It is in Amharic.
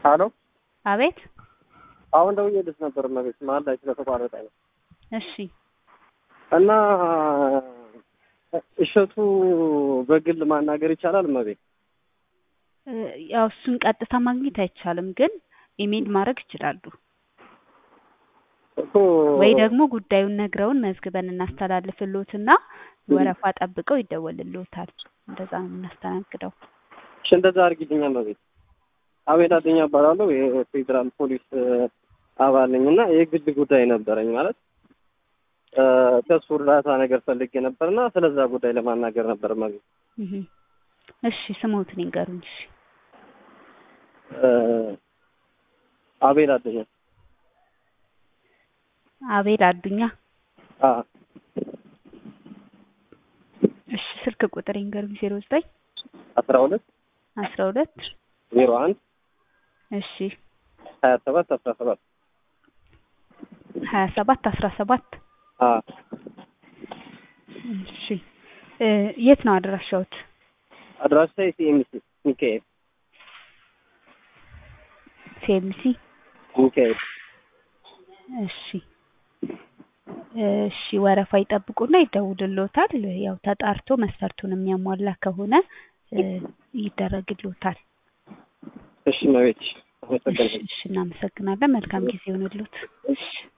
አሎ አቤት አሁን ደውዬልሽ ነበር እመቤት መሀል ላይ ስለተቋረጠ ነው እሺ እና እሸቱ በግል ማናገር ይቻላል እመቤት እ ያው እሱን ቀጥታ ማግኘት አይቻልም፣ ግን ኢሜል ማድረግ ይችላሉ። እኮ ወይ ደግሞ ጉዳዩን ነግረውን መዝግበን እናስተላልፍልዎትና ወረፋ ጠብቀው ይደወልልዎታል። እንደዛ ነው የምናስተናግደው። እሺ እንደዛ አድርጊልኝ እመቤት አቤል አደኛ እባላለሁ የፌዴራል ፖሊስ አባል ነኝ እና የግል ጉዳይ ነበረኝ ማለት እ ከእሱ እርዳታ ነገር ፈልጌ ነበርና ስለዛ ጉዳይ ለማናገር ነበር እመቤት እህ እሺ ስሞትን ይንገሩኝ። እሺ እ አቤል አደኛ አቤል አዱኛ። አ እሺ ስልክ ቁጥር ይንገሩኝ። ዜሮ ዘጠኝ አስራ ሁለት አስራ ሁለት ዜሮ አንድ እሺ ሀያ ሰባት አስራ ሰባት ሀያ ሰባት አስራ ሰባት አ እሺ እ የት ነው አድራሻዎት? አድራሻ ሲኤምሲ ሚካኤል ሲኤምሲ ሚካኤል እሺ እሺ ወረፋ ይጠብቁና ይደውልልዎታል። ያው ተጣርቶ መስፈርቱን የሚያሟላ ከሆነ እ ይደረግልዎታል። እሺ እመቤት እሺ አመሰግናለሁ እሺ እናመሰግናለን። መልካም ጊዜ ይሁንልዎት። እሺ